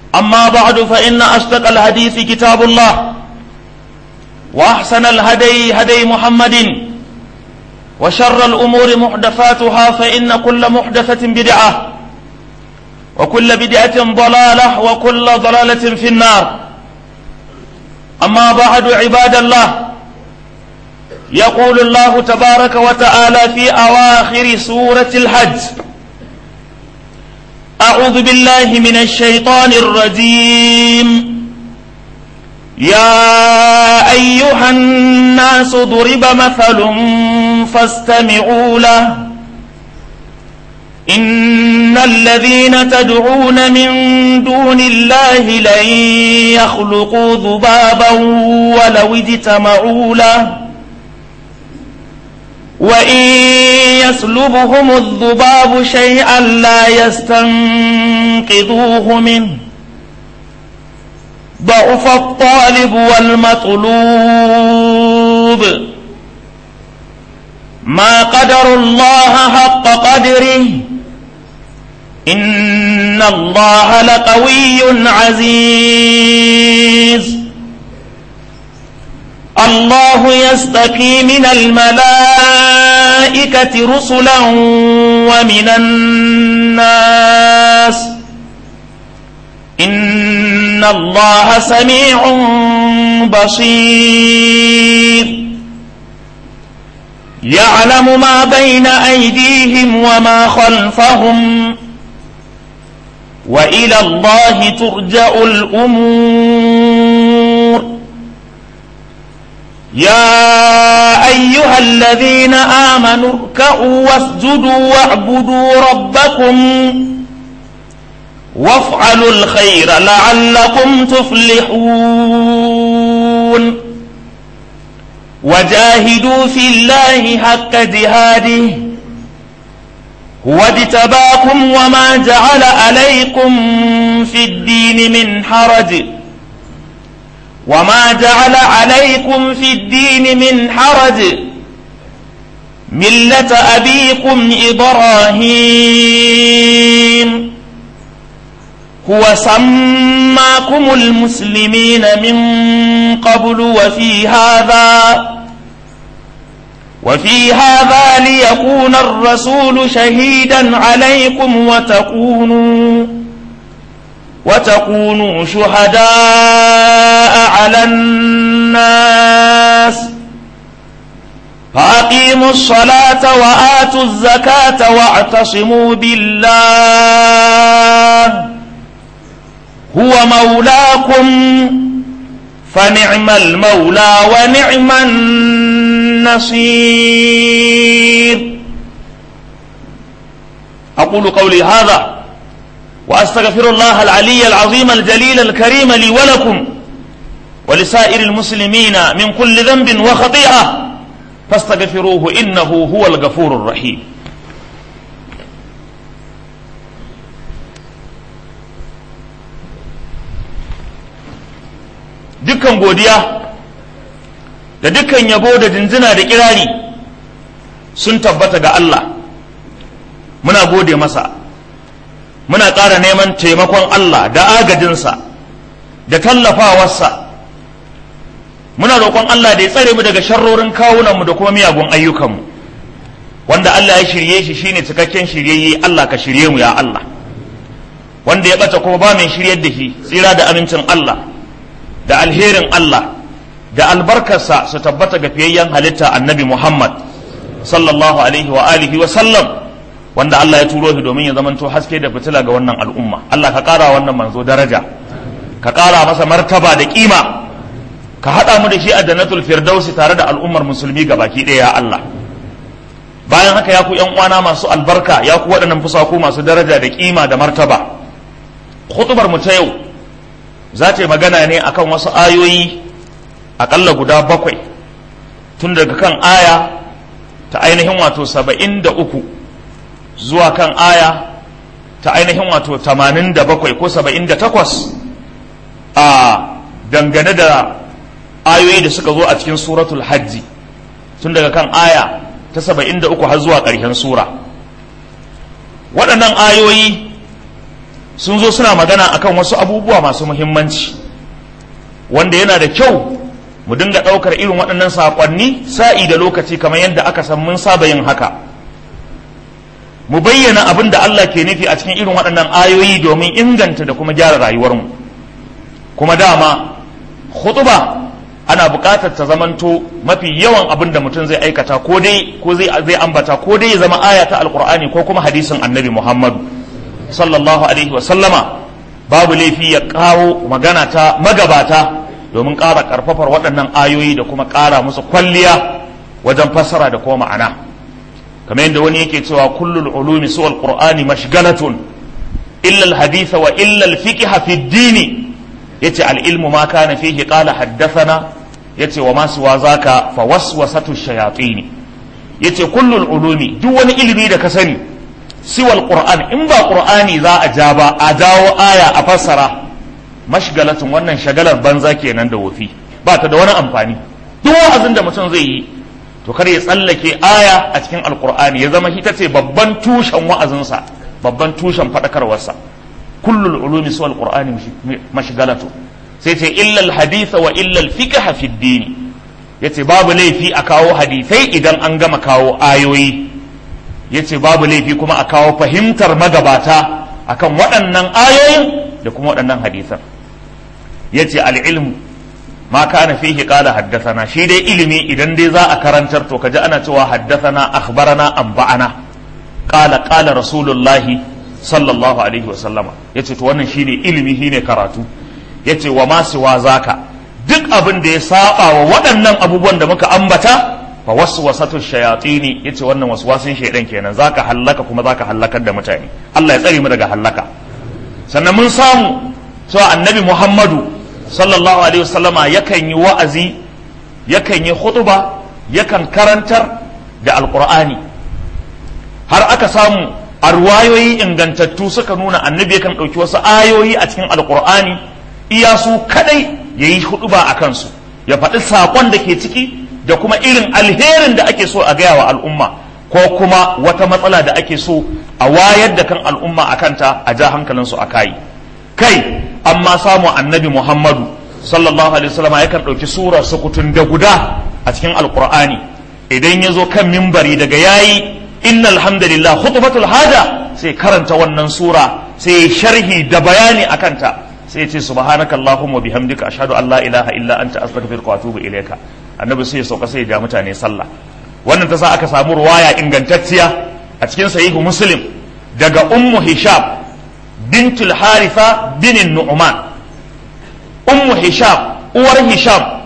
أما بعد فإن أصدق الحديث كتاب الله وأحسن الهدي هدي محمد وشر الأمور محدثاتها فإن كل محدثة بدعة وكل بدعة ضلالة وكل ضلالة في النار أما بعد عباد الله يقول الله تبارك وتعالى في أواخر سورة الحج أعوذ بالله من الشيطان الرجيم يا أيها الناس ضرب مثل فاستمعوا له إن الذين تدعون من دون الله لن يخلقوا ذبابا ولو اجتمعوا له وإن يسلبهم الذباب شيئا لا يستنقذوه منه ضعف الطالب والمطلوب ما قدر الله حق قدره إن الله لقوي عزيز الله يستقي من الملائكة رسلا ومن الناس إن الله سميع بصير يعلم ما بين أيديهم وما خلفهم وإلى الله ترجع الأمور يا أيها الذين آمنوا اركعوا واسجدوا واعبدوا ربكم وافعلوا الخير لعلكم تفلحون وجاهدوا في الله حق جهاده هو اجتباكم وما جعل عليكم في الدين من حرج وما جعل عليكم في الدين من حرج ملة أبيكم إبراهيم هو سماكم المسلمين من قبل وفي هذا وفي هذا ليكون الرسول شهيدا عليكم وتكونوا وتكونوا شهداء على الناس فأقيموا الصلاة وآتوا الزكاة واعتصموا بالله هو مولاكم فنعم المولى ونعم النصير أقول قولي هذا وأستغفر الله العلي العظيم الجليل الكريم لي ولكم ولسائر المسلمين من كل ذنب وخطيئة فاستغفروه إنه هو الغفور الرحيم dukkan godiya da dukkan yabo da jinjina da kirari sun tabbata ga Allah muna gode masa muna ƙara neman taimakon Allah da agajinsa da tallafawarsa muna roƙon Allah da ya tsare mu daga sharrorin kawunanmu da kuma miyagun ayyukanmu wanda Allah ya shirye shi shine cikakken shiryayye Allah ka shirye mu ya Allah wanda ya bata kuma ba mai shiryar da shi tsira da amincin Allah da alherin Allah da albarkarsa su tabbata ga fiyayyen halitta annabi Muhammad sallallahu alaihi wa alihi wa sallam wanda Allah ya turo shi domin ya zamanto haske da fitila ga wannan al'umma Allah ka ƙara wannan manzo daraja ka ƙara masa martaba da kima ka haɗa mu da shi a jannatul firdausi tare da al'ummar musulmi ga baki ɗaya ya Allah bayan haka ya ku ƴan uwana masu albarka ya ku waɗannan fusaku masu daraja da kima da martaba khutubar mu ta yau za ta yi magana ne akan wasu ayoyi aƙalla guda bakwai tun daga kan aya ta ainihin wato saba'in da uku zuwa kan aya ta ainihin wato tamanin da bakwai ko saba'in da takwas a dangane da ayoyi da suka zo a cikin suratul hajji tun daga kan aya ta saba'in da uku har zuwa ƙarshen sura waɗannan ayoyi sun zo suna magana akan wasu abubuwa masu muhimmanci wanda yana da kyau mu dinga ɗaukar irin waɗannan saƙonni sa'i da lokaci kamar yadda aka san mun saba yin haka mu bayyana abin da Allah ke nufi a cikin irin waɗannan ayoyi domin inganta da kuma gyara rayuwarmu kuma dama khutuba ana buƙatar ta zamanto mafi yawan abin da mutum zai aikata ko dai ko zai zai ambata ko dai ya zama aya ta alqur'ani ko kuma hadisin annabi muhammadu sallallahu alaihi wa sallama babu laifi ya kawo magana ta magabata domin ƙara ƙarfafar waɗannan ayoyi da kuma ƙara musu kwalliya wajen fassara da kuma ma'ana kamar yadda wani yake cewa kullul ulumi suwal qur'ani mashgalatun illa al hadith wa illa al fiqh fi ad-din yace al ilmu ma kana fihi qala haddathana yace wa ma siwa zaka fa waswasatu shayatin yace kullul ulumi duk wani ilimi da ka sani siwal qur'an in ba qur'ani za a ja ba a dawo aya a fassara mashgalatun wannan shagalar banza kenan da wofi ba ta da wani amfani duk wa'azin da mutum zai yi to kar ya tsallake aya a cikin alqur'ani ya zama ita ce babban tushen wa'azinsa babban tushen faɗakarwarsa kullul ulumi suwal qur'ani mashgalatu sai ce illa al hadith wa illa al fiqh fi ad-din yace babu laifi a kawo hadisai idan an gama kawo ayoyi yace babu laifi kuma a kawo fahimtar magabata akan waɗannan ayoyin da kuma waɗannan hadisan yace al ilmu ma kana fihi qala haddathana shi dai ilimi idan dai za a karantar to kaji ana cewa haddathana akhbarana anba'ana qala qala rasulullahi sallallahu alaihi wasallama yace to wannan shine ilimi shine karatu yace wa ma siwa zaka duk abin da ya saba wa waɗannan abubuwan da muka ambata fa waswasatu shayatini yace wannan waswasin shaydan kenan zaka hallaka kuma zaka hallakar da mutane Allah ya tsare mu daga hallaka sannan mun samu cewa annabi Muhammadu sallallahu alaihi wasallama yakan yi wa'azi yakan yi khutba yakan karantar da alqur'ani har aka samu a ruwayoyi ingantattu suka nuna annabi yakan ɗauki wasu ayoyi a cikin alkur'ani iya su kadai ya yi huduba a kansu ya faɗi saƙon da ke ciki da kuma irin alherin da ake so a gaya wa al'umma ko kuma wata matsala da ake so a wayar da kan al'umma a kanta a ja hankalinsu a kayi kai amma samu annabi muhammadu sallallahu alaihi wasallam yakan ɗauki sura sukutun da guda a cikin alkur'ani idan ya zo kan mimbari daga yayi inna alhamdulillah khutbatul haja sai karanta wannan sura sai sharhi da bayani akan ta sai ce subhanaka allahumma bihamdika ashhadu an la ilaha illa anta astaghfiruka wa atubu ilayka annabi sai ya sauka sai ya ja mutane sallah wannan ta sa aka samu ruwaya ingantacciya a cikin sahihu muslim daga ummu hisham bintul haritha bin nu'man ummu hisham uwar hisham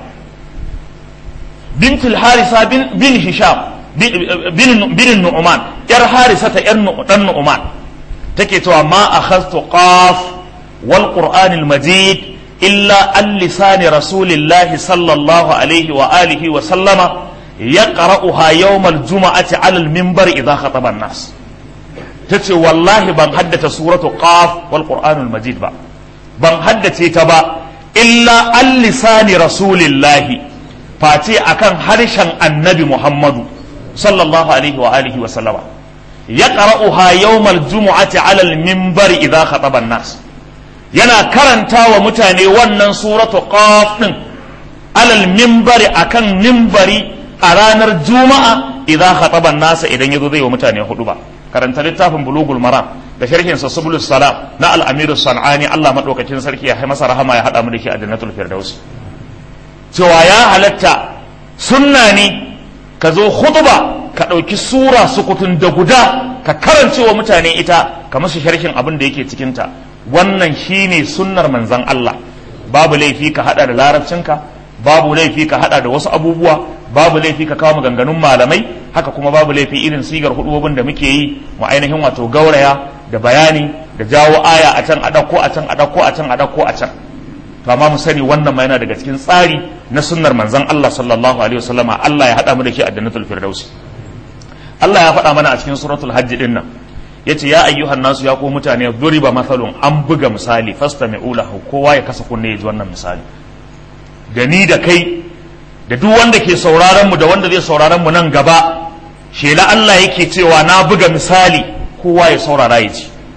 bintul haritha bin hisham bin nu'man yar harisa ta yar dan nu'man take cewa ma akhadtu qaf wal qur'an al majid illa an lisani rasulillahi sallallahu alaihi wa alihi wa sallama yaqra'uha yawm al jum'ati ala al minbar idha khataba an nas tace wallahi ban haddace suratu qaf wal qur'an al majid ba ban haddace ta ba illa an lisani rasulillahi face akan harshen annabi muhammadu sallallahu alaihi wa alihi wa sallama yaqra'uha yawmal jumu'ati 'ala al-minbar idha khataba an-nas yana karanta wa mutane wannan suratu qaf din 'ala al-minbar akan minbari a ranar juma'a idha khataba an-nas idan yazo zai wa mutane hudu ba karanta littafin bulugul maram da sharhin sa subulus salam na al-amir sanani Allah madaukakin sarki ya masa rahama ya hada mu da shi a jannatul firdaus cewa ya halatta sunna ne ka zo khutba ka ɗauki sura sukutun da guda ka karance wa mutane ita ka musu sharhin abin da yake cikinta wannan shine sunnar manzan Allah babu laifi ka hada da larabcinka babu laifi ka hada da wasu abubuwa babu laifi ka kawo maganganun malamai haka kuma babu laifi irin sigar hudubobin da muke yi mu ainihin wato gauraya da bayani da jawo aya a can a ɗauko a can a ɗauko a can a ɗauko a can to amma mu sani wannan ma yana daga cikin tsari na sunnar manzon Allah sallallahu alaihi wasallama Allah ya hada mu da shi a jannatul firdausi Allah ya faɗa mana a cikin suratul hajj din nan yace ya ayyuhan nasu ya ko mutane duriba mathalun an buga misali fastami'u lahu kowa ya kasa kunne ya ji wannan misali da ni da kai da duk wanda ke sauraron mu da wanda zai sauraron mu nan gaba shela Allah yake cewa na buga misali kowa ya saurara ya ji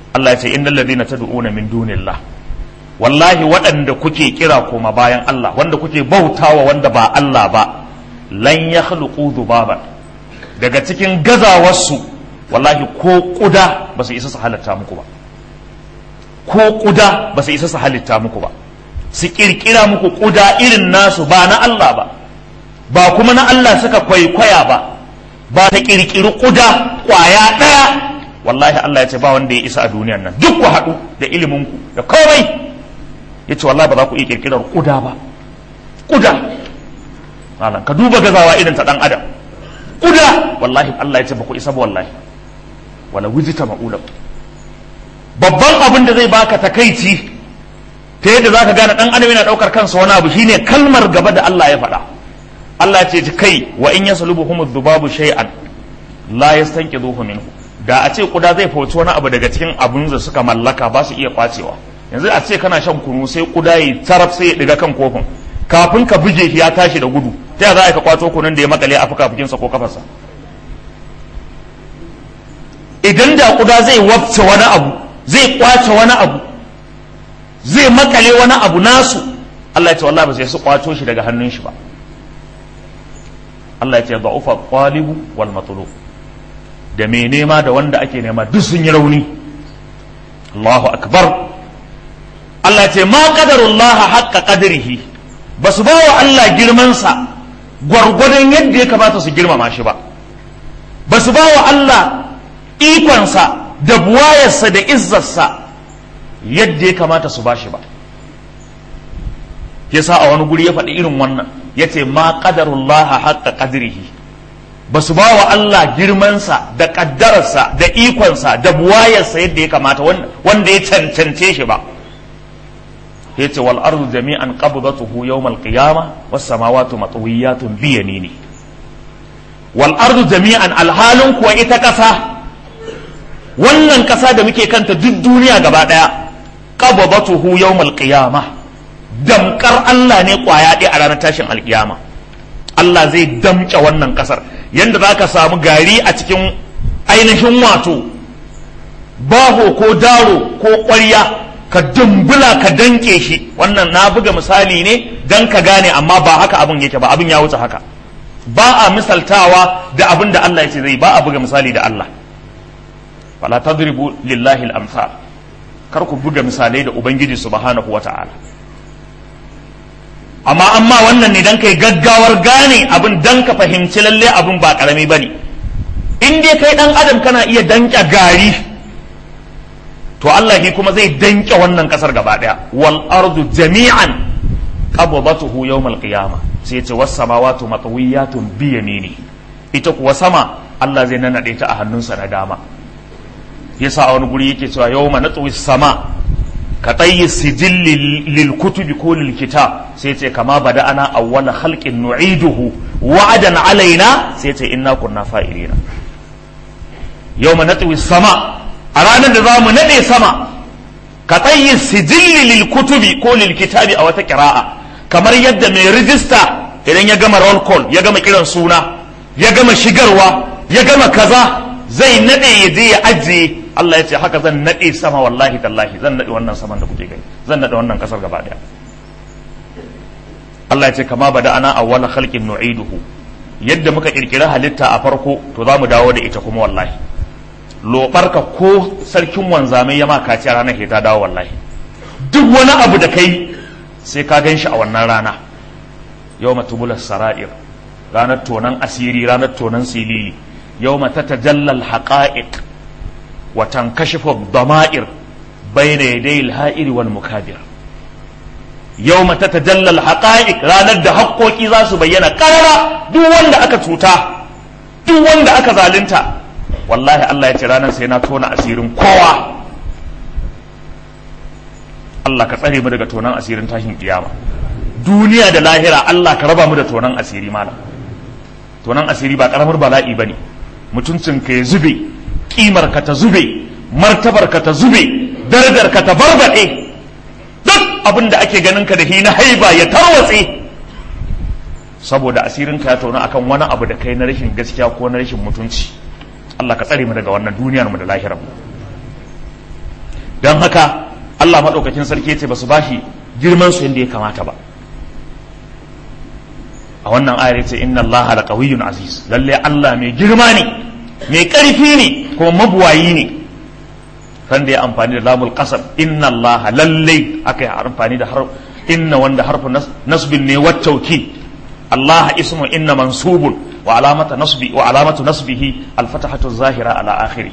Allah ya ce innal ladina tad'una min dunillah wallahi waɗanda kuke kira koma bayan Allah wanda kuke bautawa wanda ba Allah ba lan yakhluqu dhubaban daga cikin gazawarsu wallahi ko kuda ba su isa su halatta muku ba ko kuda ba su isa su halitta muku ba su kirkira muku kuda irin nasu ba na Allah ba ba kuma na Allah suka kwaikwaya ba ba ta kirkiri kuda kwaya ɗaya wallahi Allah ya ce ba wanda ya isa a duniyan nan duk ku haɗu da iliminku da komai ya ce wallahi ba za ku iya kirkirar kuda ba kuda malam ka duba gazawa irin ta ɗan adam kuda wallahi Allah ya ce ba ku isa ba wallahi wala wujita ma'ulam babban abin da zai baka takaici ta yadda zaka gane dan adam yana daukar kansa wani abu shine kalmar gaba da Allah ya faɗa Allah ce ji kai wa in yaslubuhum dhubabu shay'an la yastanqidhuhu minhu da a ce kuda zai fauci wani abu daga cikin abun da suka mallaka ba su iya kwacewa yanzu a ce kana shan kunu sai kuda yi taraf sai ya diga kan kofin kafin ka buge shi ya tashi da gudu ta za ka kwato kunun da ya makale a fuka-fukinsa ko kafarsa idan da kuda zai wafce wani abu zai kwace wani abu zai makale wani abu nasu Allah ya ce wallahi ba sai su kwato shi daga hannun shi ba Allah ya ce da'ufa qalibu wal matlub da me nema da wanda ake nema duk sun yi rauni Allahu akbar Allah ya ce ma qadarullaha haqqa qadrihi basu ba wa Allah girman sa gwargwadon yadda ya kamata su girmama shi ba basu ba wa Allah ikonsa da buwayarsa da izzarsa yadda ya kamata su bashi ba yasa a wani guri ya faɗi irin wannan ya ce ma ƙadarullaha haƙƙa ƙadirihi ba su ba wa Allah girmansa da ƙaddararsa da ikonsa da buwayarsa yadda ya kamata wanda ya cancance shi ba ya ce wal ardu jami'an qabdatuhu yawmal qiyama was samawati matwiyatun bi yamini wal ardu jami'an alhalin kuwa ita ƙasa wannan ƙasa da muke kanta duk duniya gaba ɗaya qabdatuhu yawmal qiyama damkar Allah ne kwaya ɗaya a ranar tashin alkiyama Allah zai damƙe wannan ƙasar yanda za ka samu gari a cikin ainihin wato baho ko daro ko ƙwarya ka dumbula ka danke shi wannan na buga misali ne don ka gane amma ba haka abin yake ba abin ya wuce haka ba a misaltawa da abin da Allah ya ce zai ba a buga misali da Allah fala tadribu lillahi al-amsal kar ku buga misalai da ubangiji subhanahu wata'ala amma amma wannan ne dan kai gaggawar gane abin dan ka fahimci lalle abin ba karami bane in dai kai dan adam kana iya danke gari to Allah shi kuma zai danke wannan kasar gaba daya wal ardu jami'an qabdatuhu yawm al-qiyamah sai ce was samawati matwiyatun bi yamini ita kuwa sama Allah zai nanade ta a hannunsa na dama yasa a wani guri yake cewa yawma natwi sama ka tsayi sijilli lil kutubi ko lil kitab sai ce kama bada ana awwala khalqin nu'iduhu wa'adan alaina sai ce inna kunna fa'ilina yawma natwi sama a ranar da zamu nade sama ka tsayi sijilli lil kutubi ko lil kitabi a wata qira'a kamar yadda mai rijista idan ya gama roll call ya gama kiran suna ya gama shigarwa ya gama kaza zai nade ya je ya ajiye Allah ya ce haka zan nade sama wallahi tallahi zan nade wannan saman da kuke gani zan nade wannan kasar gaba daya Allah ya ce kama bada ana awwala khalqin nu'iduhu yadda muka kirkira halitta a farko to za mu dawo da ita kuma wallahi lobarka ko sarkin wanzamai ya maka ci ranar ke ta dawo wallahi duk wani abu da kai sai ka gan shi a wannan rana yawma tubulas sara'ir ranar tonan asiri ranar tonan silili yawma tatajalla al-haqa'iq وتنكشف الضمائر بين يدي الهائر والمكابر يوم تتجلى الحقائق ranar da haƙƙoƙi za su bayyana ƙarara duk wanda aka cuta duk wanda aka zalunta wallahi Allah ya ce ranar sai na tona asirin kowa Allah ka tsare mu daga tonan asirin tashin kiyama duniya da lahira Allah ka raba mu da tonan asiri malam tonan asiri ba karamar bala'i bane mutuncin ka ya zube kimar ka ta zube martabar ka ta zube darajar ka ta barbaɗe duk abin da ake ganin ka da na haiba ya tarwatse saboda asirin ka ya tauna akan wani abu da kai na rashin gaskiya ko na rashin mutunci Allah ka tsare mu daga wannan duniyar mu da lahirar mu don haka Allah maɗaukakin sarki ce ba su bashi girman su yadda ya kamata ba a wannan ayar ce inna Allah la qawiyyun aziz lalle Allah mai girma ne mai ƙarfi ne kuma mabuwayi ne kan da ya amfani da lamul qasam inna Allah lalle aka yi amfani da har inna wanda harfu nasbin ne wattauki Allah ismu inna mansubun wa alamata nasbi wa alamatu nasbihi al-fatahatu zahira ala akhiri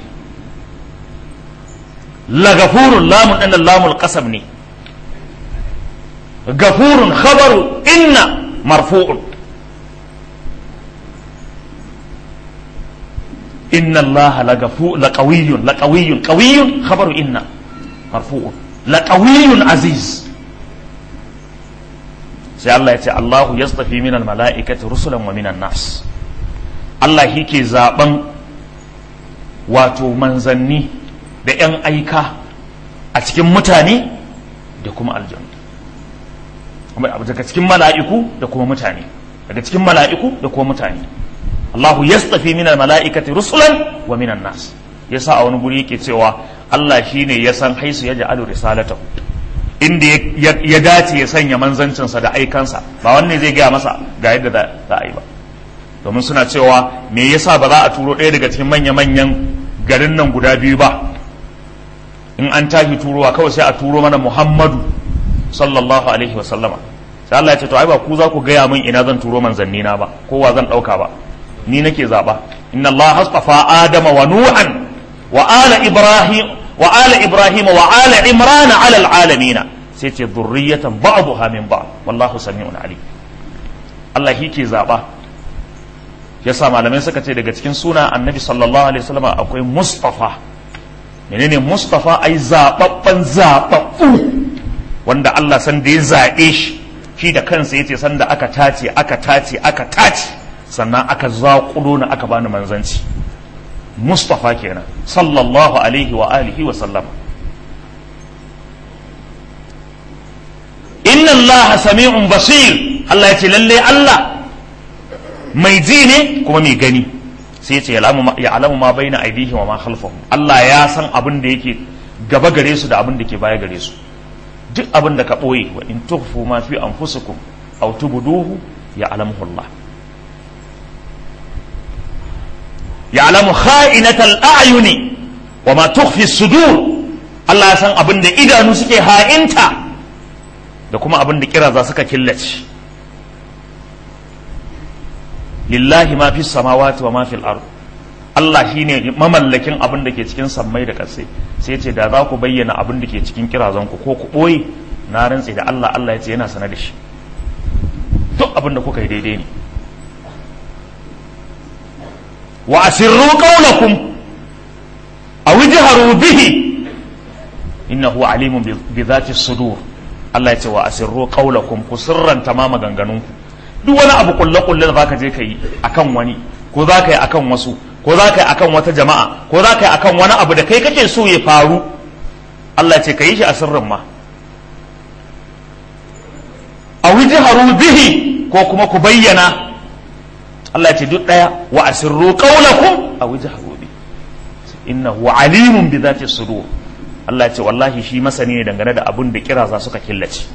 la gafurun lamun ɗin lamul qasam ne gafurun khabaru inna marfu'un inna allaha lagafu laqawiyyun laqawiyyun qawiyyun khabaru inna marfu'un laqawiyyun aziz sai Allah ya ce Allahu yastafi minal mala'ikati rusulan wa minan nas Allah yake zaben wato manzanni da 'yan aika a cikin mutane da kuma aljanu daga cikin mala'iku da kuma mutane daga cikin mala'iku da kuma mutane Allahu yastafi minal mala'ikati rusulan wa minan nas yasa a wani guri yake cewa Allah shine ya san haisu ya ja'alu risalatahu inda ya dace ya sanya manzancinsa da aikansa ba wanne zai gaya masa ga yadda za a yi ba domin suna cewa me yasa ba za a turo ɗaya daga cikin manya-manyan garin nan guda biyu ba in an tashi turowa kawai sai a turo mana muhammadu sallallahu alaihi wasallama sai Allah ya ce to ai ba ku za ku gaya min ina zan turo manzanni na ba kowa zan ɗauka ba ni nake zaɓa inna Allah hastafa adama wa nuhan wa ala ibrahim wa ala ibrahim wa ala imran ala alamin sai ce dhurriyatan ba'daha min ba'd wallahu sami'un alim Allah shi ke zaɓa yasa malamai suka ce daga cikin suna annabi sallallahu alaihi wasallam akwai mustafa menene mustafa ai zababban zababbu wanda Allah san da ya zaɓe shi shi da kansa yace san da aka tace aka tace aka tace sannan aka zaƙulo na aka bani manzanci mustafa kenan sallallahu alaihi wa alihi wa sallam inna Allah sami'un basir Allah ya ce lalle Allah mai ji ne kuma mai gani sai ce ya alamu ma bai na aidihim wa ma khalfahum Allah ya san abin da yake gaba gare su da abin da ke baya gare su duk abin da ka ɓoye wa in tukhfu ma fi anfusikum aw tubduhu ya alamu Allah ya alamu kha'inatal a'yuni wa ma tukhfi sudur Allah ya san abin da idanu suke ha'inta da kuma abin da kira za suka killace lillahi ma fi samawati wa ma fil ard Allah shine mamallakin abin da ke cikin sammai da ƙasai sai ce da za ku bayyana abin da ke cikin kirazan ku ko ku ɓoye na rantse da Allah Allah ya ce yana sanar da shi duk abin da kuka yi daidai ne wa asirru qawlakum aw ijharu bihi innahu alimun bi dhati sudur Allah ya ce wa asirru qawlakum ku sirranta ma maganganunku duk wani abu kulle kulle da zaka je ka yi akan wani ko za ka yi akan wasu ko za ka yi akan wata jama'a ko za ka yi akan wani abu da kai kake so ya faru Allah ce ka yi shi a sirrin ma a haru bihi ko kuma ku bayyana Allah ce duk daya wa asirru qawlakum a haru bihi innahu alimun bi dhati sudur Allah ce wallahi shi masani ne dangane da abun da kira za suka killace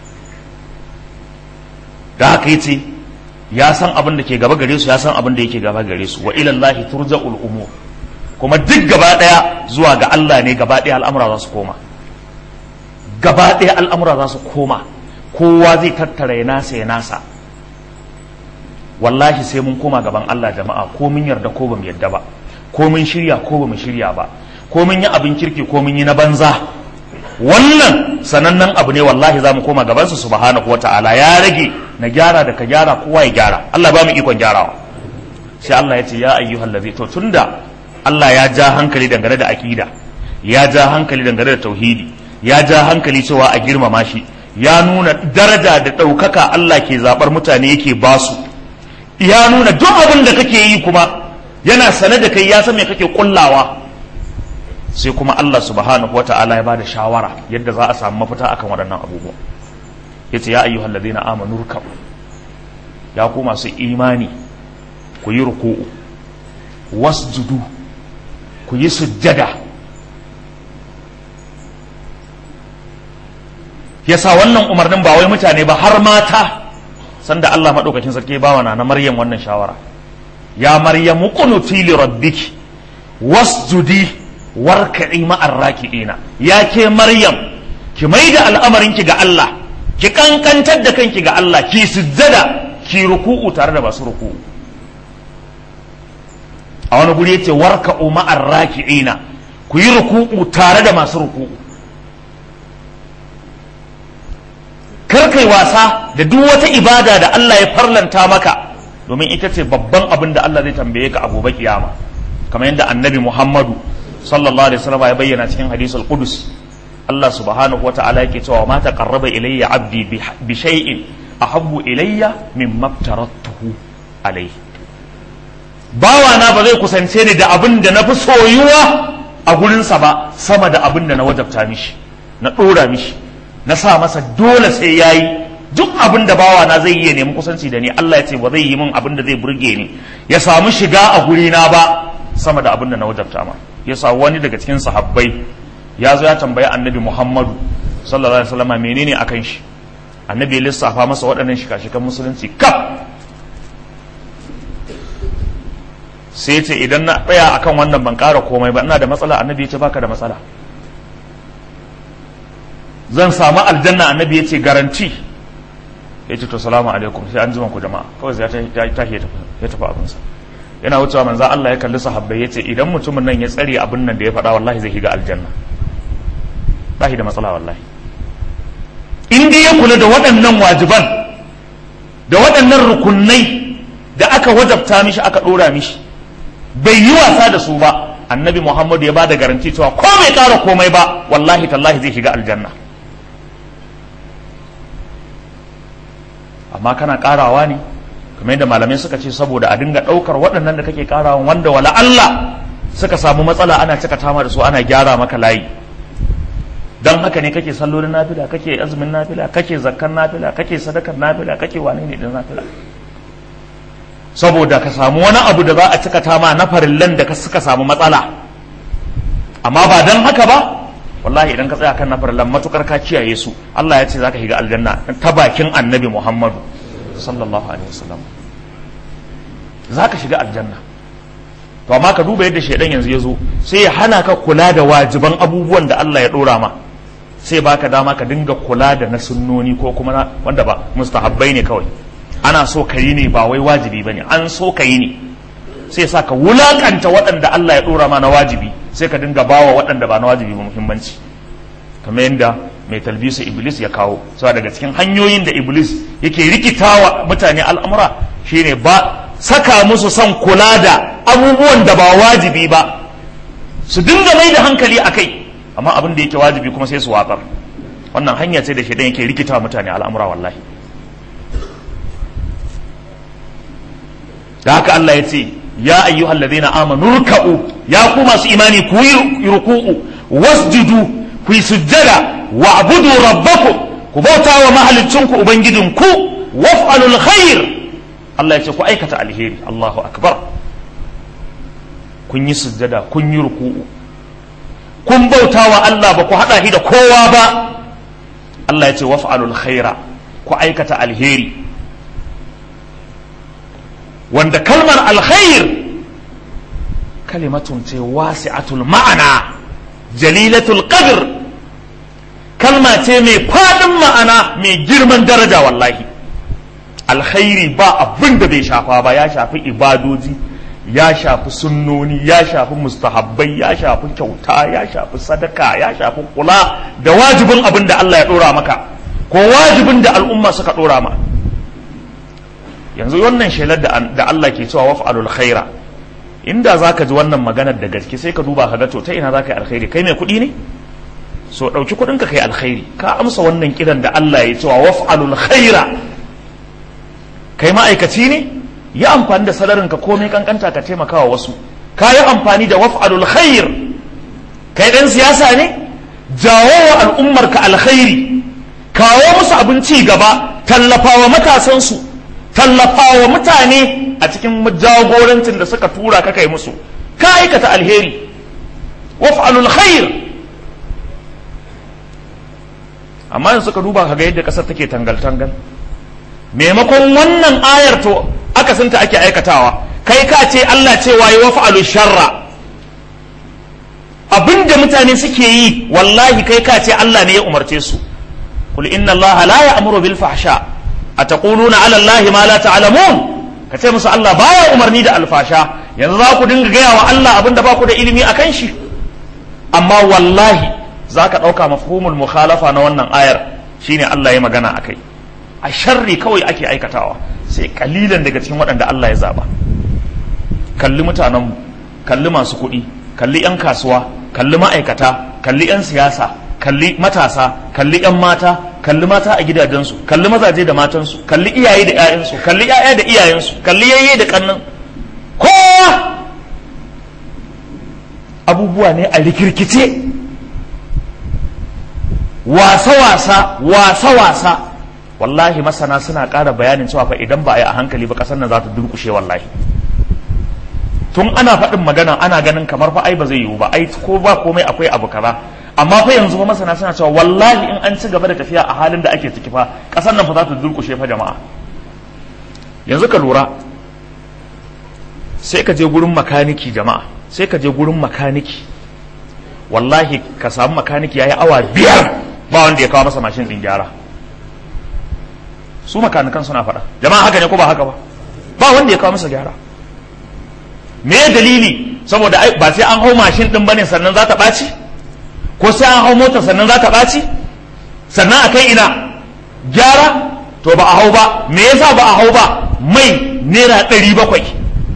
da haka yace ya san abin da ke gaba gare su ya san abin da yake gaba gare su wa ilallahi turja'ul umur kuma duk gaba daya zuwa ga Allah ne gaba daya al'amura za su koma gaba daya al'amura za su koma kowa zai tattara ya nasa ya nasa wallahi sai mun koma gaban Allah jama'a ko mun yarda ko bamu yarda ba ko mun shirya ko bamu shirya ba ko mun yi abin kirki ko mun yi na banza wannan sanannen abu ne wallahi za mu koma gabansa subhanahu wa ta'ala ya rage na gyara da ka gyara kowa ya gyara Allah ba mu ikon gyarawa sai Allah ya ce ya ayyuhal ladhi to tunda Allah ya ja hankali dangane da akida ya ja hankali dangane da tauhidi ya ja hankali cewa a girmama shi ya nuna daraja da ɗaukaka Allah ke zaɓar mutane yake basu ya nuna duk abin da kake yi kuma yana sane da kai ya san me kake kullawa sai kuma Allah subhanahu wa ta'ala ya bada shawara yadda za a samu mafita akan waɗannan abubuwa yace ya ayyuhal ladina amanu ruk'u ya ku masu imani ku yi ruku'u wasjudu ku yi sujjada yasa wannan umarnin ba wai mutane ba har mata sanda Allah madaukakin sarki ba wa na Maryam wannan shawara ya Maryam qunuti li rabbiki wasjudi warka'i ma'ar raki'ina ya ke Maryam ki maida al'amarinki ga Allah ki kankantar da kanki ga Allah ki sujjada ki ruku'u tare da masu ruku'u a wani guri yace warka'u ma'ar raki'ina ku yi ruku'u tare da masu ruku'u kar kai wasa da duk wata ibada da Allah ya farlanta maka domin ita ce babban abin da Allah zai tambaye ka a gobe kiyama kamar yadda annabi Muhammadu sallallahu alaihi wasallam ya bayyana cikin hadisul qudus Allah subhanahu wata'ala yake cewa ma taqarraba ilayya abdi bi shay'in ahabbu ilayya mimma aftaratuhu alayhi bawa na ba zai kusance ni da abin da na fi soyuwa a gurinsa ba sama da abin da na wajabta mishi na ɗora mishi na sa masa dole sai ya yi duk abin da bawa na zai iya nemi kusanci da ni Allah ya ce ba zai yi min abin da zai burge ni ya samu shiga a gurina ba sama da abin da na wajabta ma ya sa wani daga cikin sahabbai ya zo ya tambayi annabi Muhammadu sallallahu alaihi wasallam menene akan shi annabi ya lissafa masa waɗannan shika-shikan musulunci kaf sai ce idan na tsaya akan wannan ban ƙara komai ba ina da matsala annabi ya ce baka da matsala zan samu aljanna annabi ya ce garanti ya ce to salamu alaikum sai an jima ku jama'a kawai ya tashi ya tafi abinsa yana wucewa manzan Allah ya kalli sahabbai ya ce idan mutumin nan ya tsare abin nan da ya faɗa wallahi zai shiga aljanna ba shi da matsala wallahi in dai ya kula da waɗannan wajiban da waɗannan rukunai da aka wajabta mishi aka ɗora mishi bai yi wasa da su ba annabi muhammadu ya ba da garanti cewa ko bai ƙara komai ba wallahi tallahi zai shiga aljanna amma kana ƙarawa ne kamar yadda malamai suka ce saboda a dinga ɗaukar waɗannan da kake ƙarawa wanda wala Allah suka samu matsala ana cika tama da su ana gyara maka layi don haka ne kake sallolin nafila kake azumin nafila kake zakkan nafila kake sadakar nafila kake wane ne din nafila saboda ka samu wani abu da za a cika tama na farillan da suka samu matsala amma ba don haka ba wallahi idan ka tsaya kan na farillan matukar ka kiyaye su Allah ya ce zaka shiga aljanna ta bakin annabi Muhammadu sallallahu alaihi wasallam zaka shiga aljanna to amma ka duba yadda shaidan yanzu ya zo sai ya hana ka kula da wajiban abubuwan da Allah ya dora ma sai baka dama ka dinga kula da na sunnoni ko kuma wanda ba mustahabbai ne kawai ana so ka yi ne ba wai wajibi ba ne an so ka yi ne sai sa ka wulakanta waɗanda Allah ya ɗora ma na wajibi sai ka dinga bawa waɗanda ba na wajibi ba muhimmanci kamar yadda mai talbisa iblis ya kawo saboda daga cikin hanyoyin da iblis yake rikitawa mutane al'amura shine ba saka musu son kula da abubuwan da ba wajibi ba su dinga mai da hankali a kai amma abin da yake wajibi kuma sai su watsar wannan hanya ce da shaidan yake rikitawa mutane al'amura wallahi da haka Allah ya ce ya ayyuhal ladina amanu ruk'u ya ku masu imani ku yi ruku'u wasjudu ku yi sujjada wa abudu rabbakum ku bauta wa mahalicinku ubangijinku waf'alul khair Allah ya ce ku aikata alheri Allahu akbar kun yi sujjada kun yi ruku'u kun bauta wa Allah ba ku hada shi da kowa ba Allah ya ce waf'alul khaira ku aikata alheri wanda kalmar alkhair kalimatun ce wasi'atul ma'ana jalilatul qadr kalma ce mai fadin ma'ana mai girman daraja wallahi alkhairi ba abin da bai shafa ba ya shafi ibadoji ya shafi sunnoni ya shafi mustahabbai ya shafi kyauta ya shafi sadaka ya shafi kula da wajibin abin da Allah ya dora maka ko wajibin da al'umma suka dora ma yanzu wannan shelar da Allah ke cewa waf'alul khaira inda zaka ji wannan maganar da gaske sai ka duba ka ga to ta ina zaka yi alkhairi kai mai kuɗi ne so ɗauki kuɗin ka kai alkhairi ka amsa wannan kiran da Allah ya cewa waf'alul khaira kai ma'aikaci ne yi amfani da salarin ka komai kankanta ka taimakawa wasu ka yi amfani da waf'alul khair kai ɗan siyasa ne jawo wa al'ummar ka alkhairi kawo musu abin ci gaba tallafawa matasansu tallafawa mutane a cikin jagorancin da suka tura ka kai musu ka aikata alheri waf'alul khair amma yanzu suka duba kaga yadda ƙasar take tangal-tangal maimakon wannan ayar to akasinta ake aikatawa kai ka ce Allah cewa yi wafa'alu sharra abinda mutane suke yi wallahi kai ka ce Allah ne ya umarce su kul inna Allah la ya'muru bil fahsha ataquluna ala Allah ma la ta'lamun ka ce musu Allah baya umarni da alfasha yanzu za ku dinga gaya wa Allah abinda ba ku da ilimi akan shi amma wallahi za ka ɗauka mafhumul mukhalafa na wannan ayar shine Allah ya magana akai a sharri kawai ake aikatawa sai kalilan daga cikin waɗanda Allah ya zaba kalli mutanenmu kalli masu kuɗi kalli 'yan kasuwa kalli ma'aikata kalli 'yan siyasa kalli matasa kalli 'yan mata kalli mata a gidajensu kalli mazaje da matansu kalli iyaye da 'ya'yansu kalli 'ya'ya da iyayensu kalli yayye da kannan kowa abubuwa ne a rikirkice wasa-wasa wasa-wasa wallahi masana suna ƙara bayanin cewa fa idan ba a yi a hankali ba ƙasar nan za ta durƙushe wallahi tun ana faɗin magana ana ganin kamar fa ai ba zai yiwu ba ai ko ba komai akwai abu kaza amma fa yanzu fa masana suna cewa wallahi in an ci gaba da tafiya a halin da ake ciki fa ƙasar nan fa za ta durƙushe fa jama'a yanzu ka lura sai ka je gurin makaniki jama'a sai ka je gurin makaniki wallahi ka samu makaniki yayi awa biyar ba wanda ya kawo masa mashin din gyara su makanikan suna faɗa jama'a haka ne ko ba haka ba ba wanda ya kawo masa gyara me dalili saboda ba sai an hau mashin din bane sannan za ta ɓaci ko sai an hau mota sannan za ta ɓaci sannan a kai ina gyara to ba a hau ba me yasa ba a hau ba mai naira ɗari bakwai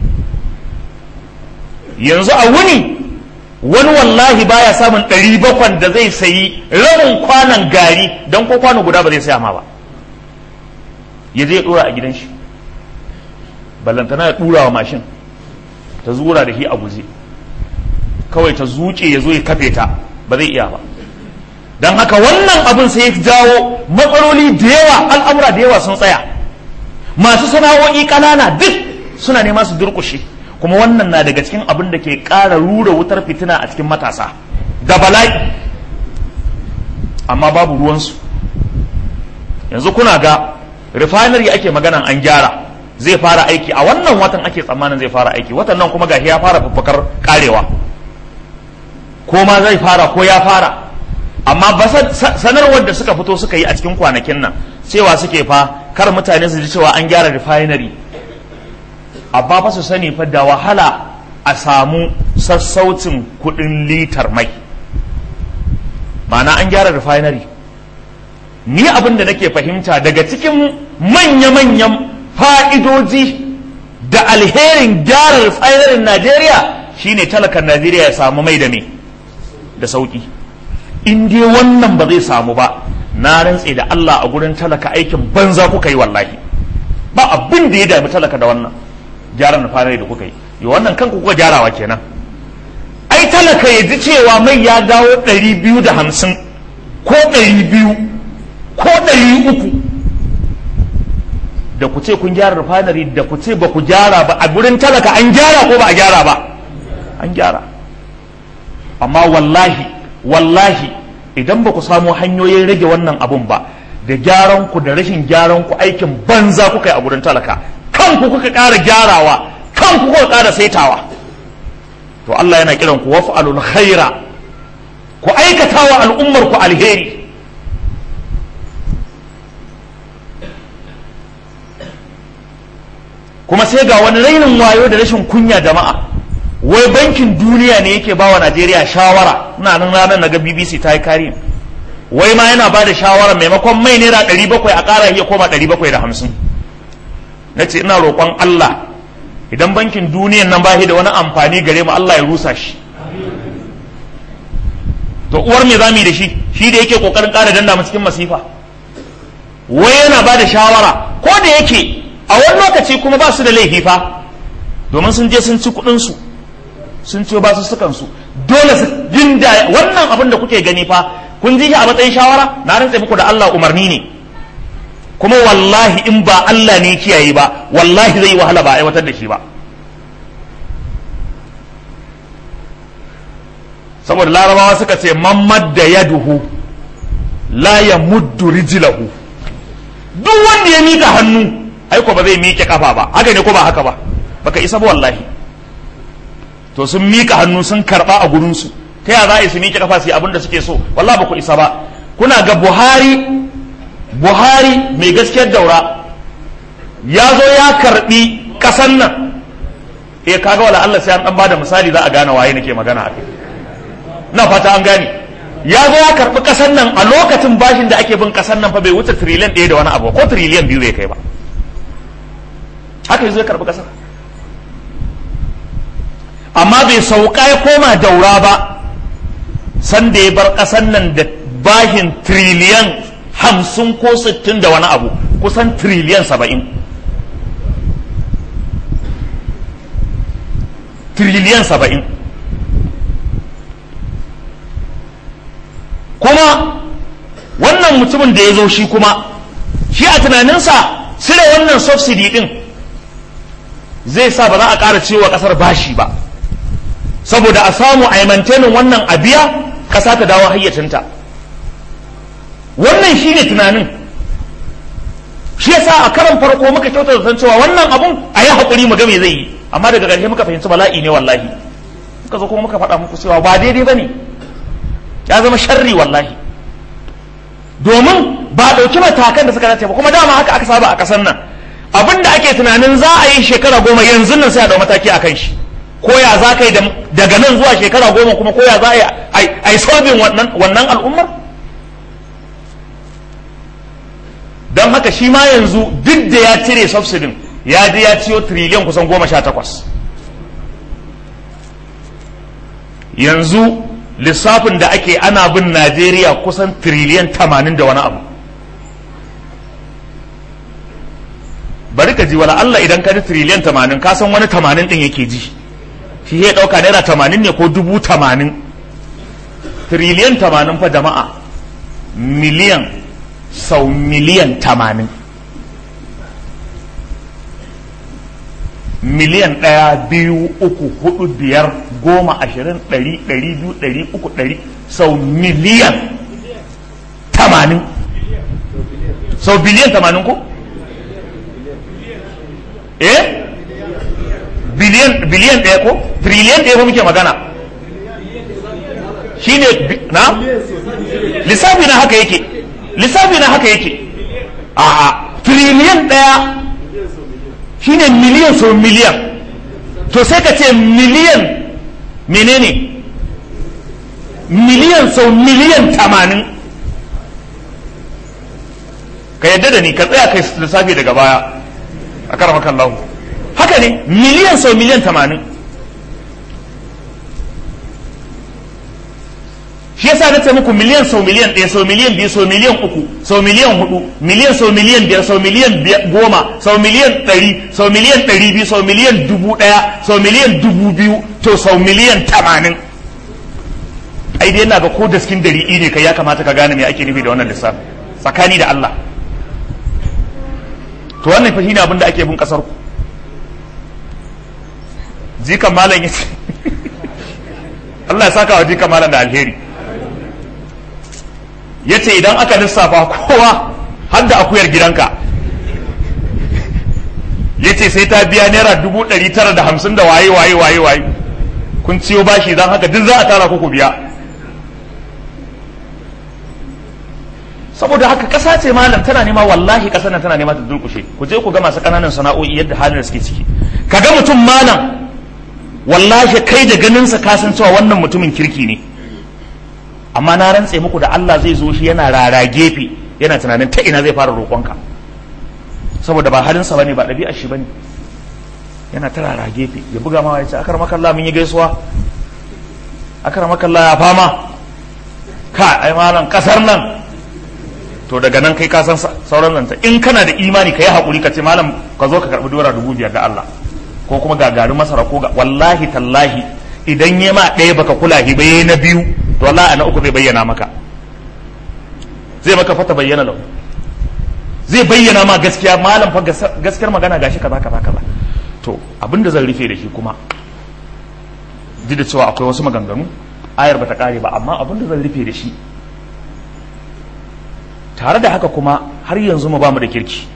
yanzu a wuni wani wallahi baya samun ɗari bakwan da zai sayi rabin kwanan gari don ko kwano guda ba zai saya ma ba ya zai ɗora a gidan shi ballantana ya ɗura wa mashin ta zura da shi a guje kawai ta zuce ya zo ya kafe ta ba zai iya ba don haka wannan abin sai ya jawo matsaloli da yawa al'amura da yawa sun tsaya masu sana'o'i ƙanana duk suna nema su durƙushe kuma wannan na daga cikin abin da ke ƙara rura wutar fitina a cikin matasa da bala'i amma babu ruwansu yanzu kuna ga refinery ake maganan an gyara zai fara aiki a wannan watan ake tsammanin zai fara aiki watan nan kuma gashi ya fara fufukar karewa ko ma zai fara ko ya fara amma ba sanarwar da suka fito suka yi a cikin kwanakin nan cewa suke fa kar mutane su ji cewa an gyara refinery amma fa su sani fa da wahala a samu sassaucin kudin litar mai ma'ana an gyara refinery ni abin da nake fahimta daga cikin manya-manyan fa'idoji da alherin gyara refinery Najeriya shine talakan Najeriya ya samu mai da me da sauki in dai wannan ba zai samu ba na rantse da Allah a gurin talaka aikin banza kuka yi wallahi ba abin da ya dami talaka da wannan gyaran refinery da kuka yi yi wannan kanku kuka gyarawa kenan ai talaka ya ji cewa mai ya dawo ɗari biyu da hamsin ko ɗari biyu ko ɗari uku da ku ce kun gyara refinery da ku ce ba ku gyara ba a gurin talaka an gyara ko ba a gyara ba an gyara amma wallahi wallahi idan ba ku samu hanyoyin rage wannan abun ba da gyaran ku da rashin gyaran ku aikin banza kuka yi a gurin talaka kanku kuka ƙara gyarawa kanku kuka ƙara saitawa to Allah yana kiran ku waf'alul khaira ku aikata wa al'ummar ku alheri kuma sai ga wani rainin wayo da rashin kunya jama'a wai bankin duniya ne yake bawa Najeriya shawara ina nan ranar na ga BBC ta yi kariya wai ma yana ba da shawara maimakon mai naira ɗari bakwai a ƙara iya koma ɗari bakwai da hamsin na ce ina roƙon Allah idan bankin duniyan nan ba da wani amfani gare mu Allah ya rusa shi to uwar me za mu yi da shi shi da yake ƙoƙarin ƙara danda mu cikin masifa wai yana ba da shawara ko da yake a wani lokaci kuma ba su da laifi fa domin sun je sun ci kuɗinsu sun ciyo ba su sukan su dole su jinda wannan abin da kuke gani fa kun ji shi a matsayin shawara na rantse muku da Allah umarni ne kuma wallahi in ba Allah ne kiyaye ba wallahi zai yi wahala ba aiwatar da shi ba saboda larabawa suka ce mamad da yaduhu la ya muddu rijlahu duk wanda ya mika hannu aiko ba zai miƙe kafa ba haka ne ko ba haka ba baka isa ba wallahi to sun mika hannu sun karba a gurinsu ta yaya za a yi su miƙe kafa su yi abin da suke so wallahi ba ku isa ba kuna ga buhari buhari mai gaskiyar daura ya zo ya karbi kasan nan eh kaga wala Allah sai an dan bada misali za a gane waye nake magana a kai na fata an gane ya zo ya karbi kasan nan a lokacin bashin da ake bin kasan nan fa bai wuce trillion ɗaya da wani abu ko trillion biyu bai kai ba haka yazo ya karbi kasar amma bai sauka ya koma daura ba sanda ya bar kasan nan da bashin trillion hamsin ko sittin da wani abu kusan trillion saba'in tiriliyan saba'in kuma wannan mutumin da ya zo shi kuma shi a tunaninsa cire wannan subsidy din zai sa ba za a ƙara cewa ƙasar bashi ba saboda a samu a yi wannan abiya ƙasa ta dawo hayyacinta wannan shi ne tunanin shi yasa a karan farko muka kyauta da cewa wannan abun a yi haƙuri mu ga me zai yi amma daga ƙarshe muka fahimci bala'i ne wallahi muka zo kuma muka faɗa muku cewa ba daidai ba ne ya zama sharri wallahi domin ba ɗauki matakan da suka dace ba kuma dama haka aka saba a ƙasar nan abin da ake tunanin za a yi shekara goma yanzu nan sai a ɗau mataki a kan shi ko ya za ka yi daga nan zuwa shekara goma kuma ko ya za a yi solving wannan al'ummar don haka shi ma yanzu duk da ya cire subsidin ya je ya ciyo triliyan kusan goma sha takwas yanzu lissafin da ake ana bin najeriya kusan triliyan tamanin da wani abu bari ka ji wala Allah idan ka ji triliyan tamanin ka san wani tamanin din yake ji shi ya ɗauka naira tamanin ne ko dubu tamanin triliyan tamanin fa jama'a miliyan sau miliyan tamanin miliyan ɗaya biyu uku hudu biyar goma ashirin ɗari ɗari biyu ɗari uku ɗari sau miliyan tamanin sau biliyan tamanin ko? eh biliyan biliyan ɗaya ko? triliyan ɗaya ko muke magana shi ne na? lissafi na haka yake lissafi na haka yake a triliyan ɗaya shine miliyan sau miliyan to sai ka ce miliyan menene miliyan sau miliyan tamanin ka yadda da ni ka tsaya kai lissafi daga baya a karamakan lahu haka ne miliyan sau miliyan tamanin shi yasa na ce muku miliyan sau miliyan ɗaya sau miliyan biyu sau miliyan uku sau miliyan hudu miliyan sau miliyan biyar sau miliyan goma sau miliyan ɗari sau miliyan ɗari biyu sau miliyan dubu ɗaya sau miliyan dubu biyu to sau miliyan tamanin ai dai yana ga ko daskin dari ne kai ya kamata ka gane me ake nufi da wannan lissafi tsakani da Allah to wannan fa shine abin da ake bin kasar ku jikan malam yace Allah ya saka wa jikan malam da alheri ya ce idan aka lissafa kowa har da akuyar gidanka ya ce sai ta biya naira dubu ɗari tara da hamsin da waye waye waye waye kun ciyo bashi don haka duk za a tara ku biya saboda haka ƙasa ce malam tana nema wallahi ƙasar nan tana nema ta durƙushe ku je ku ga masu ƙananan sana'o'i yadda halin da suke ciki ka ga mutum malam wallahi kai da ganinsa ka san cewa wannan mutumin kirki ne amma na rantse muku da Allah zai zo shi yana rara gefe yana tunanin ta ina zai fara roƙonka saboda ba halinsa bane ba ɗabi'ar shi bane yana ta rara gefe ya buga ma ya ce akar makalla mun yi gaisuwa akar makalla ya fama ka ai malam kasar nan to daga nan kai ka san sauran zanta in kana da imani ka yi haƙuri ka ce malam ka zo ka karɓi dora dubu biyar da Allah ko kuma ga garin masara ko ga wallahi tallahi idan ya ma ɗaya baka kula hi bai na biyu to wallahi na uku zai bayyana maka zai maka fata bayyana lau zai bayyana ma gaskiya malam fa gaskiyar magana gashi kaza kaza kaza to abin da zan rufe da shi kuma ji da cewa akwai wasu maganganu ayar bata kare ba amma abin da zan rufe da shi tare da haka kuma har yanzu mu ba mu da kirki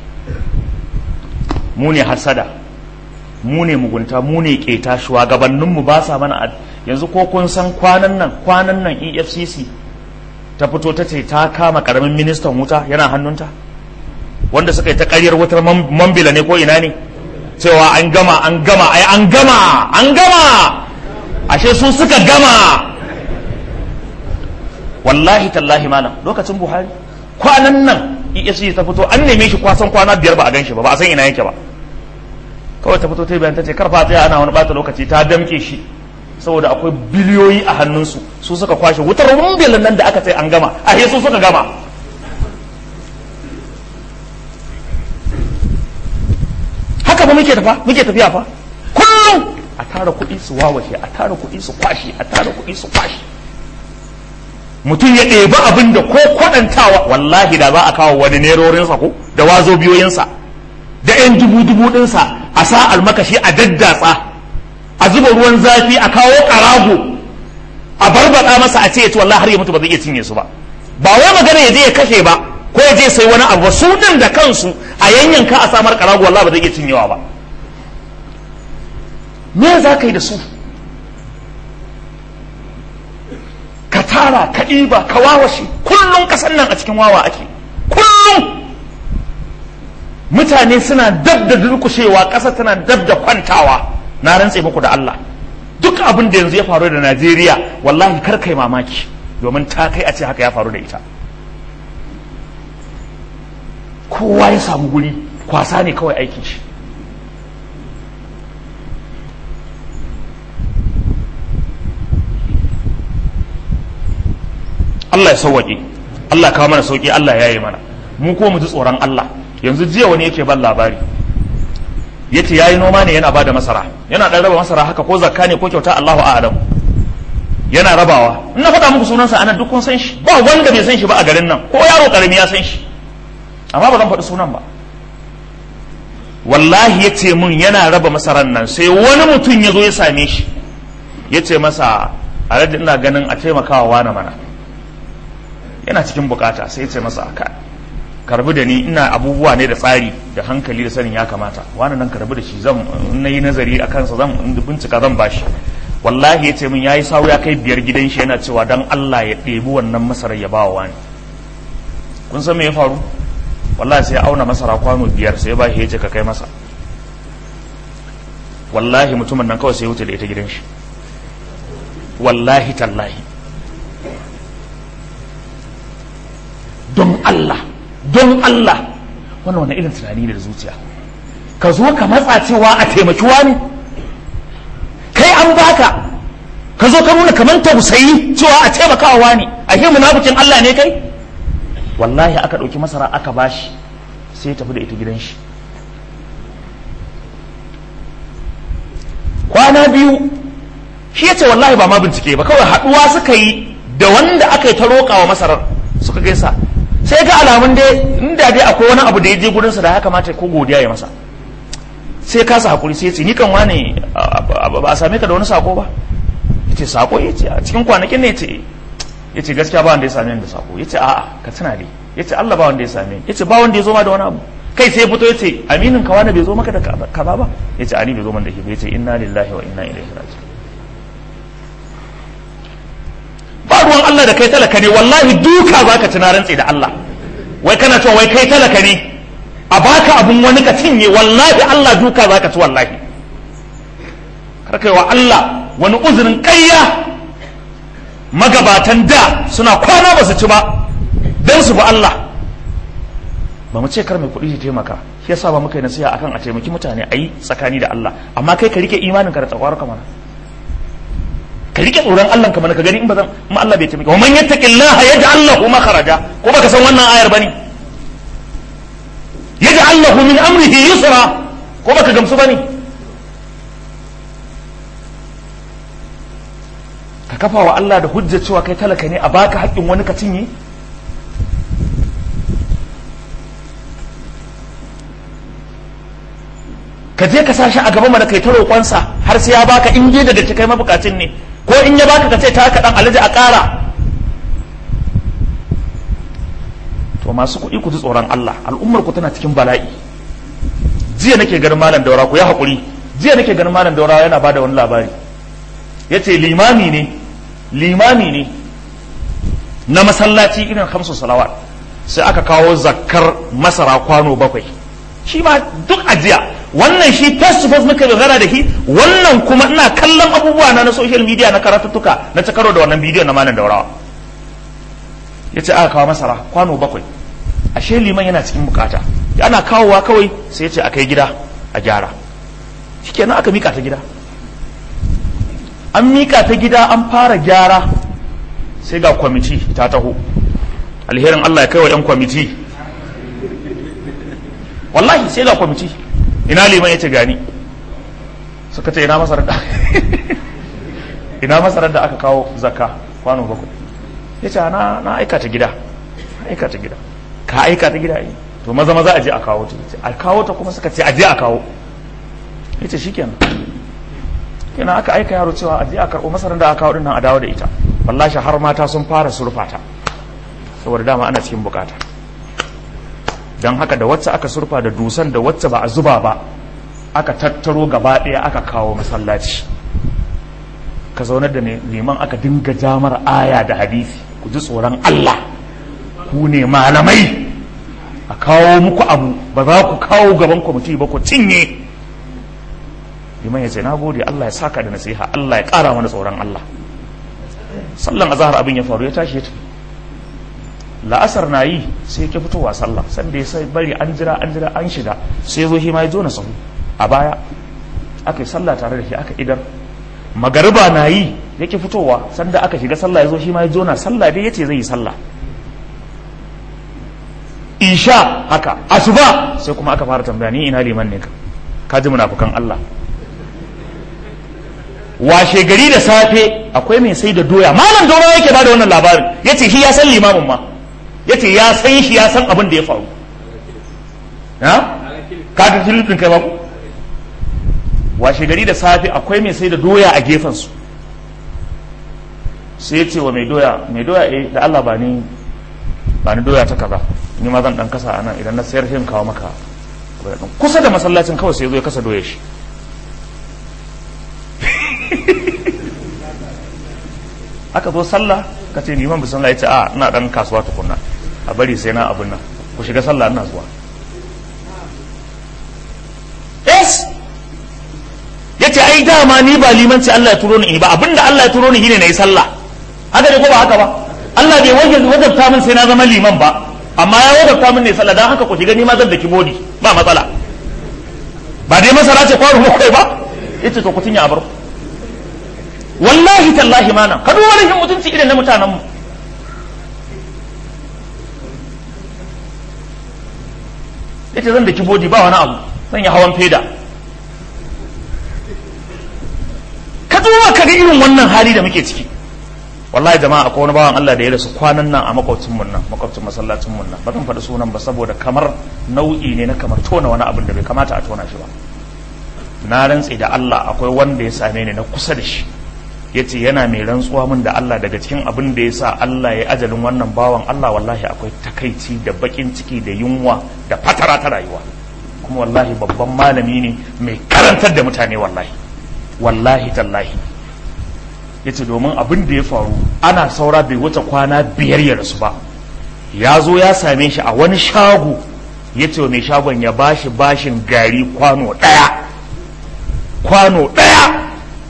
mu ne hasada mu ne mugunta mu ne keta shugabanninmu ba sa mana yanzu ko kun san kwanan nan kwanan nan efcc ta fito ta ce ta kama karamin ministan wuta yana hannunta wanda suka yi ta karyar wutar mambila ne ko ina ne cewa an gama an gama ai an gama an gama ashe su suka gama wallahi tallahi malam lokacin buhari kwanan nan efcc ta fito an neme shi kwasan kwana biyar ba a gan shi ba ba a san ina yake ba kawai ta fito ta bayan ta ce karfa tsaya ana wani bata lokaci ta damke shi saboda akwai biliyoyi a hannunsu su suka kwashe wutar rumbilin nan da aka ce an gama a su suka gama haka ba muke tafa muke tafiya fa kullum a tara kuɗi su wawashe a tara kuɗi su kwashe a tara kuɗi su kwashe mutum ya ɗebi abin da ko kwaɗantawa wallahi da za a kawo wani nerorinsa ko da wazo biyoyinsa da 'yan dubu-dubu ɗinsa a sa almakashi a daddatsa a zuba ruwan zafi a kawo ƙarago a barbaɗa masa a ce ya ci wallahi har ya mutu ba zai iya cinye su ba ba wai magana ya je ya kashe ba ko ya je sai wani abu su ɗin da kansu a yanyanka a samar ƙarago wallahi ba zai iya cinyewa ba me za ka yi da su ka tara ka ɗiba ka wawashe kullum ƙasar nan a cikin wawa ake kullum mutane suna dab da durkushewa ƙasa tana dab da kwantawa na rantse muku da Allah duk abin da yanzu ya faru da Najeriya wallahi kar kai mamaki domin ta kai a ce haka ya faru da ita kowa ya samu guri kwasa ne kawai aikin shi Allah ya sauwaƙe Allah kawo mana sauƙi Allah ya yi mana mu ko mu ji tsoron Allah yanzu jiya wani yake ban labari yace yayi noma ne yana bada masara yana dan raba masara haka ko zakka ne ko kyauta Allahu a'lam yana rabawa in na faɗa muku sunansa anan duk kun san shi ba wanda bai san shi ba a garin nan ko yaro karami ya san shi amma ba zan faɗi sunan ba wallahi yace mun yana raba masaran nan sai wani mutum ya zo ya same shi yace masa alhaji ina ganin a taimakawa wani mana yana cikin bukata sai yace masa ka karbi da ni ina abubuwa ne da tsari da hankali da sanin ya kamata wani nan karbi da shi zan na yi nazari a kansa zan bincika zan bashi wallahi ya ce min ya yi sawu ya kai biyar gidan shi yana cewa dan Allah ya ɗebi wannan masarar ya bawa wani kun san me ya faru wallahi sai ya auna masara kwano biyar sai ya ba shi ya ce ka kai masa wallahi mutumin nan kawai sai ya wuce da ita gidan shi wallahi tallahi don Allah don Allah wannan wani irin tunani ne da zuciya ka zo ka matsa cewa a taimaki wani kai an baka ka zo ka nuna kamar tausayi cewa a taimakawa wani a ke munafikin Allah ne kai wallahi aka ɗauki masara aka bashi sai ya tafi da ita gidan shi kwana biyu shi ya ce wallahi ba ma bincike ba kawai haɗuwa suka yi da wanda aka yi ta roƙa wa masarar suka gaisa sai ga alamun dai inda dai akwai wani abu da ya je gurinsa da ya kamata ko godiya ya masa sai kasa hakuri sai ya ce ni kan wane ba a same ka da wani sako ba ya ce sako ya ce a cikin kwanakin ne ya ce ya ce gaskiya ba wanda ya same ni da sako ya ce a'a ka tuna dai ya ce Allah ba wanda ya same ni ya ce ba wanda ya zo ma da wani abu kai sai fito ya ce aminin ka wani bai zo maka da kaza ba ya ce ani bai zo man da ke ya ce inna lillahi wa inna ilaihi raji'un ba ruwan Allah da kai talaka ne wallahi duka zaka ci na rantse da Allah wai kana cewa wai kai talaka ne a baka abun wani ka cinye wallahi Allah duka zaka ci wallahi kar kai wa Allah wani uzurin ƙarya magabatan da suna kwana ba su ci ba don su ba Allah ba mu ce kar mai kuɗi ya taimaka shi yasa ba muka yi nasiha akan a taimaki mutane a yi tsakani da Allah amma kai ka rike imanin ka da tsakwar ka mana ka rike tsoron Allah ka mana ka gani in ba zan in Allah bai taimaka wa man yattaqillaha yaj'al lahu makhraja ko baka san wannan ayar bane yaj'al lahu min amrihi yusra ko baka gamsu bane ka kafa wa Allah da hujja cewa kai talaka ne a baka haƙƙin wani ka cinye ka je ka sashi a gaba mana kai ta roƙonsa har sai ya baka in je da gaske kai mabukacin ne ko in ya baka ka ce ta haka dan alaji a ƙara to to masu kuɗi ku ji tsoron Allah al'ummar ku tana cikin bala'i jiya nake ganin malam daura ku ya haƙuri jiya nake ganin malam daura yana bada wani labari yace limami ne limami ne na masallaci irin hamsu salawat sai aka kawo zakkar masara kwano bakwai shi ma duk ajiya wannan shi face to face muka magana da shi wannan kuma ina kallon abubuwa na na social media na karatuttuka na ta karo da wannan bidiyon na malam daurawa ya ce aka kawo masara kwano bakwai ashe liman yana cikin bukata ana kawowa kawai sai ya ce a kai gida a gyara shikenan aka mika ta gida an mika ta gida an fara gyara sai ga kwamiti ta taho alherin Allah ya kai wa 'yan kwamiti wallahi sai ga kwamiti ina liman ya ce gani suka ce ina masarar da ina masarar da aka kawo zakka kwano bakwai ya ce na na aika ta gida na aika ta gida ka aika ta gida yi to maza maza aje a kawo ta a kawo ta kuma suka ce aje a kawo ya ce shikenan kenan aka aika yaro cewa aje a karɓo masarar da aka kawo din nan a dawo da ita wallahi har mata sun fara surfata saboda dama ana cikin bukata don haka da wacce aka surfa da dusan da wacce ba a zuba ba aka tattaro gaba ɗaya aka kawo masallaci ka zaunar da neman aka dinga jamar aya da hadisi ku ji tsoron Allah ku ne malamai a kawo muku abu ba za ku kawo gaban kwamiti ba ku cinye liman ya ce na gode Allah ya saka da nasiha Allah ya ƙara mana tsoron Allah sallan azahar abin ya faru ya tashi ya tafi la'asar na yi sai ke fitowa sallah sanda ya sai bari an jira an jira an shiga sai zo ma ya zo na sahu a baya aka yi sallah tare da shi aka idar magariba na yi yake fitowa sanda aka shiga sallah ya zo shi ma ya zo na sallah dai yace zai yi sallah isha haka asuba sai kuma aka fara tambaya ni ina liman ne ka ka ji munafukan Allah washe gari da safe akwai mai sai da doya malam doya yake bada wannan labarin yace shi ya san limamin ma yace ya san shi ya san abin da ya faru ha ka ga filifin kai ba ku washe gari da safe akwai mai sai da doya a gefen su sai ya ce wa mai doya mai doya eh da Allah ba ni ba ni doya ta kaza ni ma zan dan kasa anan idan na sayar sai kawo maka kusa da masallacin kawai sai ya zo ya kasa doya shi aka zo sallah ka ce liman bisan ya ce a ina dan kasuwa tukunna a bari sai na abin nan ku shiga sallah ina zuwa yes ya ce ai dama ni ba limanci Allah ya turo ni ba abinda Allah ya turo ni shine na yi sallah haka ne ko ba haka ba Allah bai wajabta min sai na zama liman ba amma ya wajabta min ne sallah dan haka ku shiga ni ma zan daki bodi ba matsala ba dai masara ce kwaro kai ba yace to ku tunya abar wallahi tallahi mana ka duba rashin mutunci irin na mutanenmu yace zan da kibodi ba wani abu zan yi hawan feda ka duba ka ga irin wannan hali da muke ciki wallahi jama'a akwai wani bawan Allah da ya rasu kwanan nan a makwabcin mun nan makwabcin masallacin mun nan ba zan faɗi sunan ba saboda kamar nau'i ne na kamar tona wani abin da bai kamata a tona shi ba na rantse da Allah akwai wanda ya same ni na kusa da shi ya ce yana mai rantsuwa min da Allah daga cikin abin da ya sa Allah ya ajalin wannan bawan Allah wallahi akwai takaici da bakin ciki da yunwa da fatara ta rayuwa kuma wallahi babban malami ne mai karantar da mutane wallahi wallahi tallahi ya ce domin abin da ya faru ana saura bai wuce kwana biyar ya rasu ba ya zo ya same shi a wani shago ya ce mai shagon ya bashi bashin gari kwano ɗaya kwano ɗaya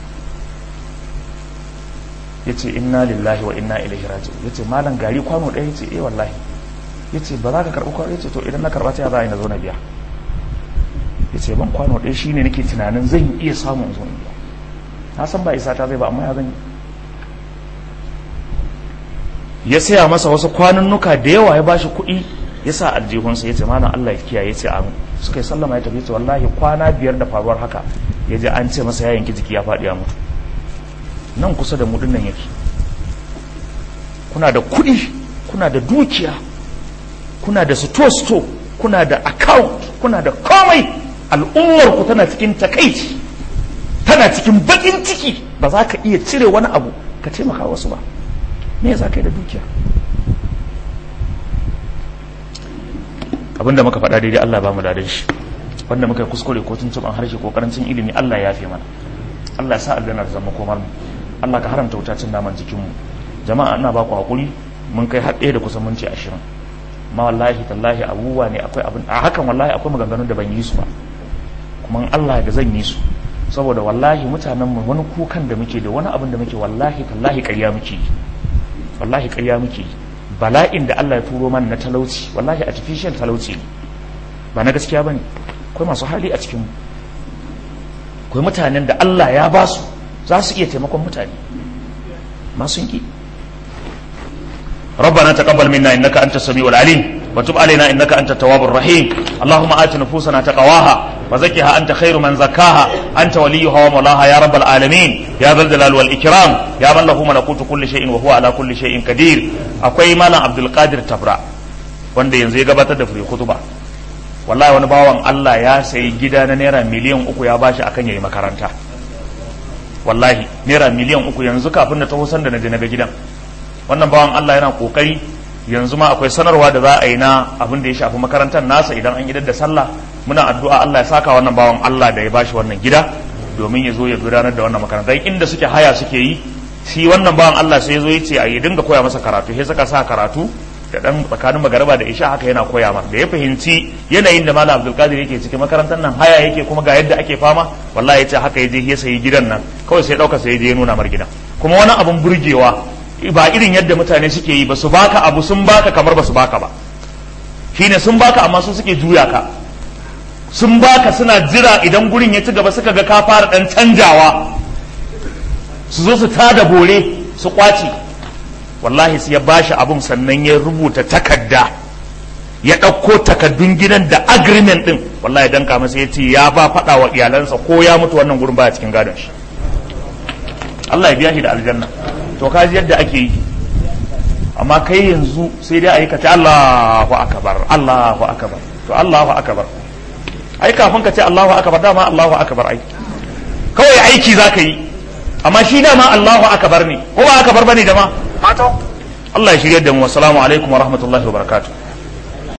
ya ce inna lillahi wa inna ilaihi raji'un ya ce malam gari kwano ɗaya ya ce eh wallahi ya ce ba za ka karɓi kwano ya ce to idan na karɓa ta za a yi na zo na biya ya ce ban kwano ɗaya shine nake tunanin zan iya samun zo na biya na san ba isa ta zai ba amma ya zan yi ya saya masa wasu kwanunnuka da yawa ya bashi kuɗi ya sa aljihunsa ya ce malam Allah ya kiyaye ya ce amin suka yi sallama ya tafi ce wallahi kwana biyar da faruwar haka ya je an ce masa ya yanki jiki ya faɗi ya mutu nan kusa da mudin nan yake kuna da kuɗi kuna da dukiya kuna da sto-sto kuna da account kuna da komai al'ummar ku tana cikin takaici tana cikin bakin ciki ba za ka iya cire wani abu ka taimaka wasu ba me za ka yi da dukiya abinda muka faɗa daidai Allah ba mu dadan shi wanda muka yi kuskure ko tuntuban harshe ko karancin ilimi Allah ya yafe mana Allah ya sa aljanna ta zama komar mu Allah ka haramta wuta cin naman jikin mu jama'a ina ba ku hakuri mun kai har ɗaya da kusan minti ashirin ma wallahi tallahi abubuwa ne akwai abin a hakan wallahi akwai maganganun da ban yi su ba kuma in Allah ya zan yi su saboda wallahi mutanen mu wani kukan da muke da wani abin da muke wallahi tallahi ƙarya muke yi wallahi ƙarya muke yi bala'in da Allah ya turo mana na talauci wallahi artificial talauci ne ba na gaskiya bane akwai masu hali a cikin mu akwai mutanen da Allah ya ba su za su iya taimakon mutane masu yi ربنا تقبل منا انك انت السميع العليم وتب علينا انك انت التواب الرحيم اللهم ات نفوسنا تقواها وزكها انت خير من زكاها انت وليها ومولاها يا رب العالمين يا ذا الجلال والاكرام يا من له ملكوت كل شيء وهو على كل شيء قدير akwai malam abdul qadir tabra wanda yanzu ya gabatar da free khutba wallahi wani bawan Allah ya sayi gida na naira miliyan uku ya bashi akan yayi makaranta wallahi naira miliyan uku yanzu kafin na taho sanda na je na ga gidan wannan bawan Allah yana kokari yanzu ma akwai sanarwa da za a yi na abin da ya shafi makarantar nasa idan an idar da sallah muna addu'a Allah ya saka wannan bawan Allah da ya bashi wannan gida domin ya zo ya gudanar da wannan makarantar inda suke haya suke yi shi wannan bawan Allah sai ya zo ya ce a yi dinga koya masa karatu sai suka sa karatu da dan tsakanin magaraba da isha haka yana koya masa da ya fahimci yanayin da malam Abdul Qadir yake cikin makarantar nan haya yake kuma ga yadda ake fama wallahi ya ce haka ya je ya sayi gidan nan kawai sai dauka sai ya je ya nuna mar gidan kuma wani abun burgewa ba irin yadda mutane suke yi ba su baka abu sun baka kamar ba su baka ba shine sun baka amma su suke juya ka sun baka suna jira idan gurin ya ci gaba suka ga ka fara dan canjawa su zo su tada bore su kwace wallahi sai ya bashi abun sannan ya rubuta takarda ya ɗauko takaddun gidan da agreement din wallahi dan kama sai ya ce ya ba faɗa wa iyalansa ko ya mutu wannan gurin baya cikin gadon shi Allah ya biya shi da aljanna to kaji yadda ake yi amma kai yanzu sai dai ayi ka ce Allahu akbar Allahu akbar to Allahu akbar ai kafin ka ce Allahu akbar dama Allahu akbar ai kawai aiki zaka yi amma shi dama Allahu akbar ne ko ba akbar bane dama mato Allah ya shirye da mu assalamu alaikum wa rahmatullahi wa barakatuh